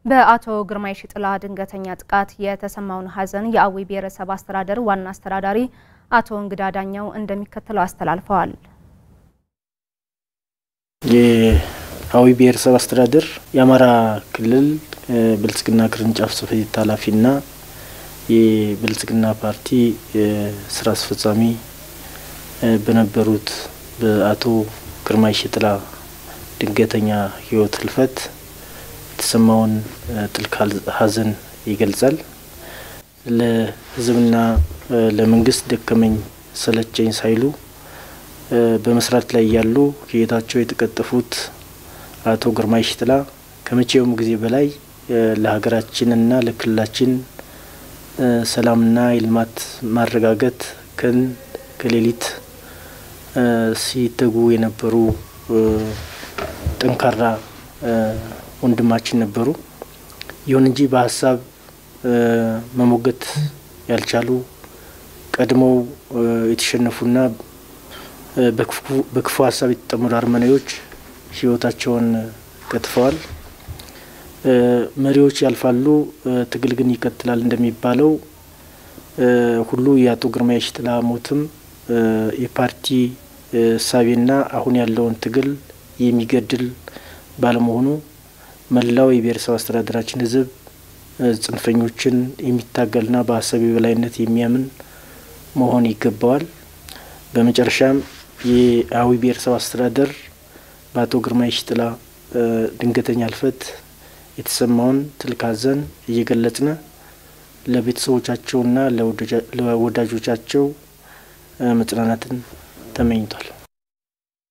በአቶ ግርማይ ሽጥላ ድንገተኛ ጥቃት የተሰማውን ሐዘን የአዊ ብሔረሰብ አስተዳደር ዋና አስተዳዳሪ አቶ እንግዳ ዳኛው እንደሚከተለው አስተላልፈዋል። የአዊ ብሔረሰብ አስተዳደር የአማራ ክልል ብልጽግና ቅርንጫፍ ጽሕፈት ቤት ኃላፊና የብልጽግና ፓርቲ ስራ አስፈጻሚ በነበሩት በአቶ ግርማይ ሽጥላ ድንገተኛ ሕይወት ህልፈት የተሰማውን ጥልቅ ሐዘን ይገልጻል። ለሕዝብና ለመንግስት ደከመኝ ሰለቸኝ ሳይሉ በመስራት ላይ ያሉ ሕይወታቸው የተቀጠፉት አቶ ግርማይ ሽጥላ ከመቼውም ጊዜ በላይ ለሀገራችንና ለክልላችን ሰላምና የልማት ማረጋገጥ ቀን ከሌሊት ሲተጉ የነበሩ ጠንካራ ወንድማችን ነበሩ። ይሁን እንጂ በሀሳብ መሞገት ያልቻሉ ቀድሞው የተሸነፉና በክፉ ሀሳብ የተጠመዱ አረመኔዎች ህይወታቸውን ቀጥፈዋል። መሪዎች ያልፋሉ፣ ትግል ግን ይቀጥላል እንደሚባለው ሁሉ የአቶ ግርማይ ሽጥላ ሞትም የፓርቲ እሳቤና አሁን ያለውን ትግል የሚገድል ባለመሆኑ መላው የብሔረሰብ አስተዳደራችን ህዝብ ጽንፈኞችን የሚታገልና በሀሳብ የበላይነት የሚያምን መሆን ይገባዋል። በመጨረሻም የአዊ ብሔረሰብ አስተዳደር በአቶ ግርማይ ሽጥላ ድንገተኛ ህልፈት የተሰማውን ጥልቅ ሐዘን እየገለጽነ ለቤተሰቦቻቸውና ለወዳጆቻቸው መጽናናትን ተመኝቷል።